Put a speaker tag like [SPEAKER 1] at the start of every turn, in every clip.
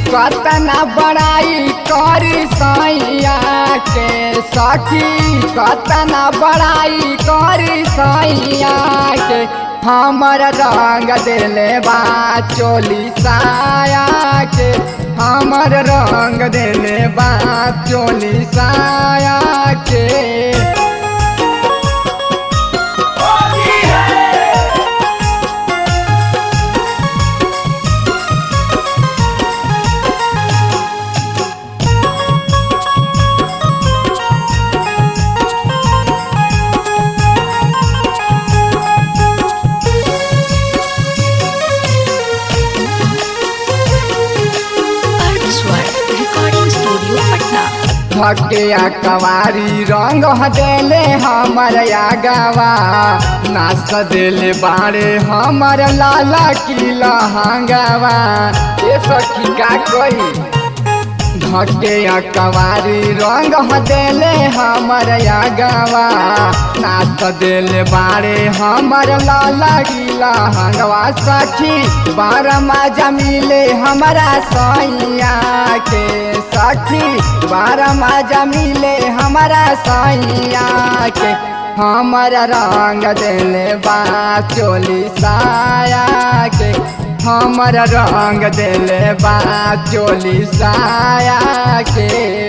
[SPEAKER 1] कतना बड़ाई करी सैया के सखी कतना बड़ाई करी सैया के हमर रंग दिले बा चोली साया के हमर रंग दिले बा चोली साया के
[SPEAKER 2] अर्थ स्वर रिकॉर्डिंग स्टूडियो पटना
[SPEAKER 1] थकिया कवारी रंग देले हमर आगवा नाच देले बारे हमर लाला किला हंगवा ये सखी का कोई धके कवारी रंग देले हमर आगवा नाच देले बारे हमर लाला किला हंगवा सखी बारह मजा मिले हमारा सैया के सखी बारह मजा मिले हमारा सैया के हमर रंग देले बा चोली साया के हमर रंग देले बा चोली साया के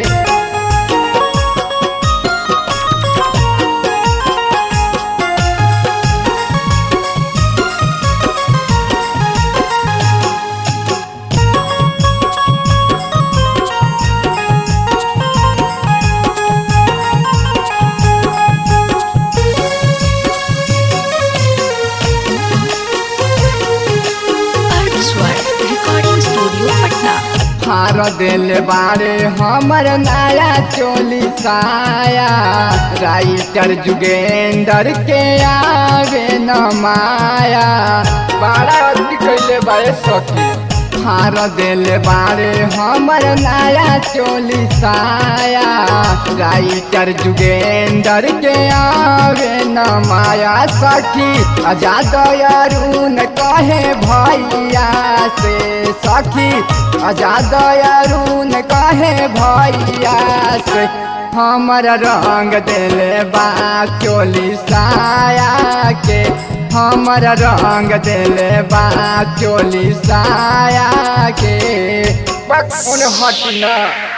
[SPEAKER 2] अर्थ स्वर रिकॉर्डिंग स्टूडियो पटना
[SPEAKER 1] हार दिल बारे हमर नया चोली साया राइटर जुगेंदर के आवे न माया बड़ा अति कैले बारे सखी हार दिल बारे हमर नया चोली साया राइटर जुगेंदर के आवे न माया सखी आजाद अरुण कहे भैया से सखी आजाद अरुण कहे भैया से हमर रंग दिले बा चोली साया के हमर रंग दिले बा चोली साया के बक हट ना